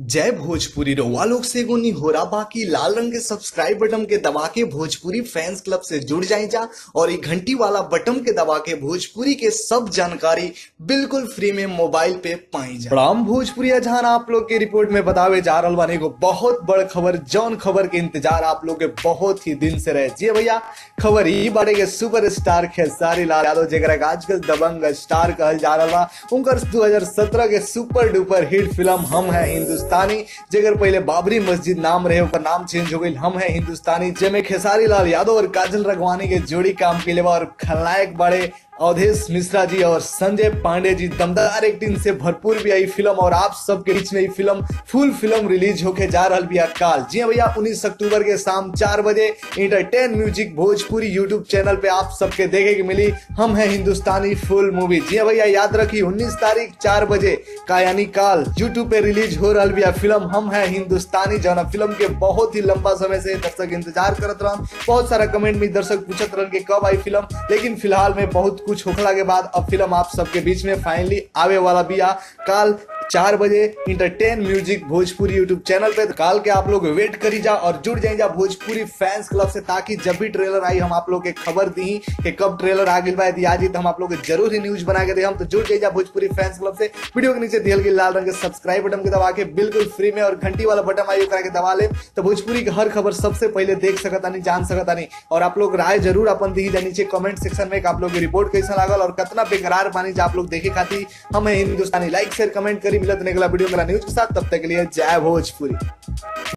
जय भोजपुरी रउआ लोग से एगो निहोरा बाकी लाल रंग के सब्सक्राइब बटन के दबा के भोजपुरी फैंस क्लब से जुड़ जाए जा और ये घंटी वाला बटन के दबा के भोजपुरी के सब जानकारी बिल्कुल फ्री में मोबाइल पे पाई जा राम भोजपुरी जहां आप लोग के रिपोर्ट में बतावे जा रहा बानी एगो बहुत बड़ खबर जौन खबर के इंतजार आप लोग के बहुत ही दिन से रहे जी भैया खबर ई बारे के सुपर स्टार खेसारी लाल यादव जेकरा के आजकल दबंग स्टार कहल जा रहा बा उनकर 2017 के सुपर डुपर हिट फिल्म हम है हिंदुस्तानी जेकर पहले बाबरी मस्जिद नाम रहे ओकर नाम चेंज हो गई हम है हिंदुस्तानी जेमे खेसारी लाल यादव और काजल रगवानी के जोड़ी काम के लिए और खलनायक बड़े अवधेश मिश्रा जी और संजय पांडे जी दमदार एक्टिंग से भरपूर भी आई फिल्म और आप सबके बीच में ये फिल्म फुल फिल्म रिलीज होके जा रहा भी काल जी हाँ भैया 19 अक्टूबर के शाम चार बजे entertain music Bhojpuri YouTube channel पे आप सबके देखे की मिली हम है हिंदुस्तानी फुल मूवी जी हाँ भैया याद रखी 19 तारीख चार बजे का यानी काल यूट्यूब पे रिलीज हो रहा भी फिल्म हम है हिंदुस्तानी जौन फिल्म के बहुत ही लंबा समय से दर्शक इंतजार करत रह बहुत सारा कमेंट में दर्शक पूछत रह कि कब आई फिल्म लेकिन फिलहाल में बहुत कुछ होखला के बाद अब फिल्म आप सबके बीच में फाइनली आवे वाला बिया काल चार बजे entertain music Bhojpuri YouTube channel पे काल के आप लोग वेट करी जा और जुड़ जाए जा भोजपुरी फैंस क्लब से ताकि जब भी ट्रेलर आई हम आप लोग के खबर दी कि कब ट्रेलर आ गई बा यदि आज ही तो हम आप लोग के जरूर ही न्यूज बना के दे हम तो जुड़ जाए जा भोजपुरी फैंस क्लब से वीडियो के नीचे दियल गई लाल रंग के सब्सक्राइब बटन के दबा के बिल्कुल फ्री में और घंटी वाला बटन आई करा के दबा ले तो भोजपुरी की हर खबर सबसे पहले देख सकता नहीं जान सकता नहीं और आप लोग राय जरूर अपन दी जा नीचे कमेंट सेक्शन में कि आप लोग की रिपोर्ट कैसा लागल और कितना बेकरार पानी जा आप लोग देखे खाती हमें हिंदुस्तानी लाइक शेयर कमेंट करी मिलत निकला वीडियो मेरा न्यूज के साथ तब तक के लिए जय भोजपुरी